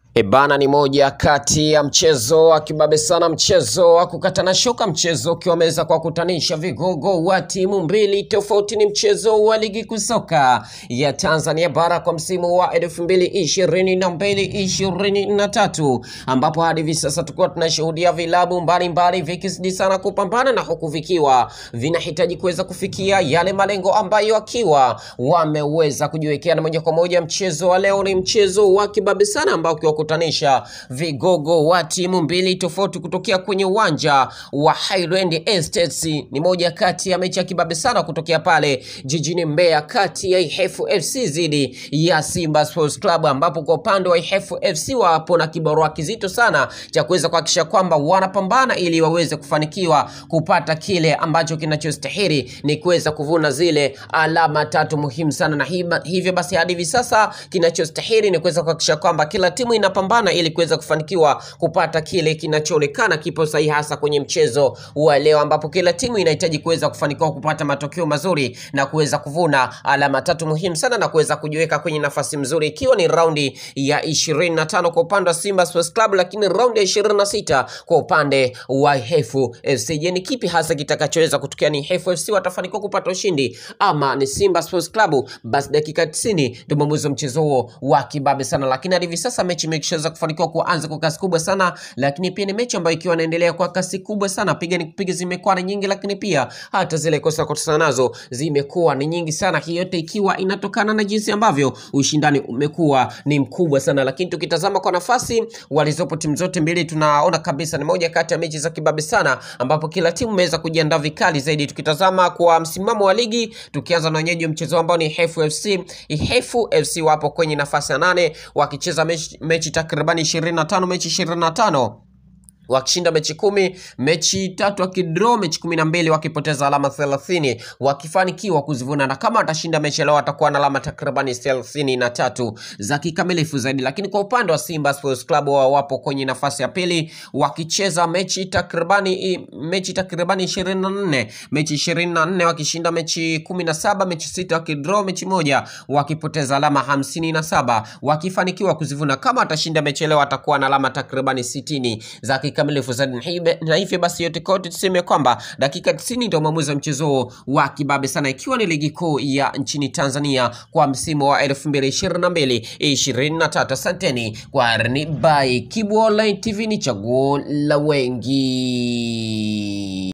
Ebana ni moja kati ya mchezo wa kibabe sana, mchezo wa kukatana shoka, mchezo ukiwa wameweza kuwakutanisha vigogo wa timu mbili tofauti. Ni mchezo wa ligi kuu soka ya Tanzania bara kwa msimu wa elfu mbili ishirini na mbili ishirini na tatu ambapo hadi hivi sasa tukuwa tunashuhudia vilabu mbalimbali vikizidi sana kupambana na huku vikiwa vinahitaji kuweza kufikia yale malengo ambayo akiwa wameweza kujiwekea, na moja kwa moja mchezo wa leo ni mchezo wa kibabe sana ambao ukiwakutanisha vigogo wa timu mbili tofauti kutokea kwenye uwanja wa Highland Estates. Ni moja kati ya mechi ya kibabe sana kutokea pale jijini Mbeya, kati ya Ihefu FC dhidi ya Simba Sports Club, ambapo kwa upande wa Ihefu FC wapo na kibarua kizito sana cha kuweza kuhakikisha kwamba wanapambana ili waweze kufanikiwa kupata kile ambacho kinachostahili ni kuweza kuvuna zile alama tatu muhimu sana, na hiba- hivyo basi hadi hivi sasa kinachostahili ni kuweza kuhakikisha kwamba kila timu inapambana ili kuweza kufanikiwa kupata kile kinachoonekana kipo sahihi, hasa kwenye mchezo wa leo, ambapo kila timu inahitaji kuweza kufanikiwa kupata matokeo mazuri na kuweza kuvuna alama tatu muhimu sana na kuweza kujiweka kwenye nafasi mzuri, ikiwa ni raundi ya 25 kwa upande wa Simba Sports Club, lakini raundi ya 26 kwa upande wa Hefu FC. Je, ni kipi hasa kitakachoweza kutokea? Ni Hefu FC watafanikiwa kupata ushindi ama ni Simba Sports Club? Basi dakika 90 ndio mwamuzi wa mchezo huo wa kibabe sana, lakini hadi hivi sasa mechi imeshaweza kufanikiwa kuanza kwa kasi kubwa sana, lakini pia ni mechi ambayo ikiwa inaendelea kwa kasi kubwa sana, piga ni kupiga zimekuwa ni nyingi, lakini pia hata zile kosa kosa nazo zimekuwa ni nyingi sana. Hii yote ikiwa inatokana na jinsi ambavyo ushindani umekuwa ni mkubwa sana, lakini tukitazama kwa nafasi walizopo timu zote mbili, tunaona kabisa ni moja kati ya mechi za kibabe sana, ambapo kila timu imeweza kujiandaa vikali zaidi. Tukitazama kwa msimamo wa ligi, tukianza na wenyeji wa mchezo ambao ni Hefu FC. Hefu FC wapo kwenye nafasi ya nane wakicheza mechi, mechi takribani 25 mechi 25 wakishinda mechi kumi, mechi tatu wakidraw mechi kumi na mbili, wakipoteza alama thelathini, wakifanikiwa kuzivuna, na kama watashinda mechi leo watakuwa na alama takribani thelathini na tatu za kikamilifu zaidi. Lakini kwa upande wa Simba Sports Club wao wapo kwenye nafasi ya pili wakicheza mechi takribani mechi takribani ishirini na nne mechi ishirini na nne wakishinda mechi kumi na saba mechi sita wakidraw mechi moja, wakipoteza alama hamsini na saba wakifanikiwa kuzivuna. Kama watashinda mechi leo watakuwa na alama takribani sitini za kikamilifu zaidi, na hibe- na hivyo basi yote kote tuseme kwamba dakika 90 ndio mwamuzi wa mchezo huo wa kibabe sana, ikiwa ni ligi kuu ya nchini Tanzania kwa msimu wa 2022 23. Asanteni kwa Rni by Kibu Online TV, ni chaguo la wengi.